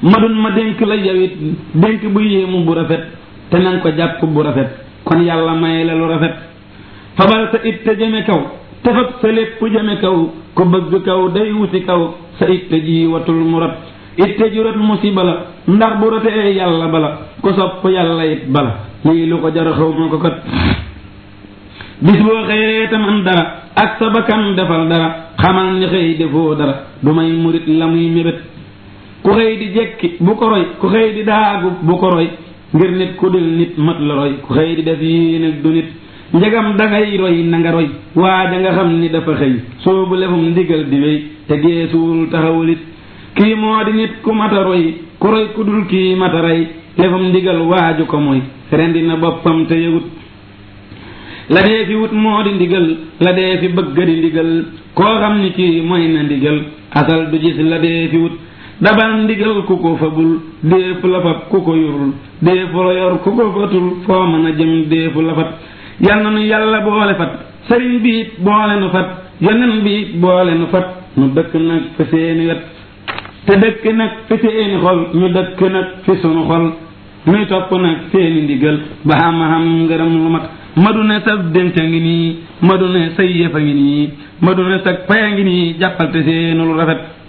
madun ma dénk la yawit dénk bu yéemu bu rafet te nanga ko jàpp bu rafet kon yàlla may la lu rafet fabal sa it te jëme kaw te fab sa lépp jëme kaw ku bëgg kaw day wuti kaw sa it te ji watul mu rot it te ju rot musiba la ndax bu rotee yàlla bala ku sopp yàlla it bala lii lu ko jar xaw ma ko kat bis boo xëyee tam am dara ak sa bakkan defal dara xamal ni xëy defoo dara du may murit la muy mébét ku xëy di jekki bu ko roy ku xëy di daagu bu ko roy ngir nit ku dul nit mat la roy ku xëy di def yii nag du nit njegam dangay roy na nga roy waa da nga xam ni dafa xëy soobu lefum ndigal di wéy te geesuwul taxawulit kii moo di nit ku mata roy ku roy ku dul kii mata rey lefum ndigal waaju ko mooy rendi na boppam te yëgut la dee fi wut moo di ndigal la dee fi bëgg di ndigal koo xam ni kii mooy na ndigal asal du gis la dee fi wut dabal ndigal ku ko fabul déefu la fab ku ko yorul déefu la yor ku ko fatul foo mën a jëm déefu la fat yal na nu yàlla boole fat sëriñ bi it boole nu fat yonen bi it boole nu fat nu dëkk nag fi seeni wet te dëkk nag fi seeni xol ñu dëkk nag fi sunu xol nuy topp nag seeni ndigal ba xam-xam ngërëm lu mat madu ne sa denc a ngi nii madu ne say yëf a ngi nii madu ne sa pay a ngi nii jàppal te seenu lu rafet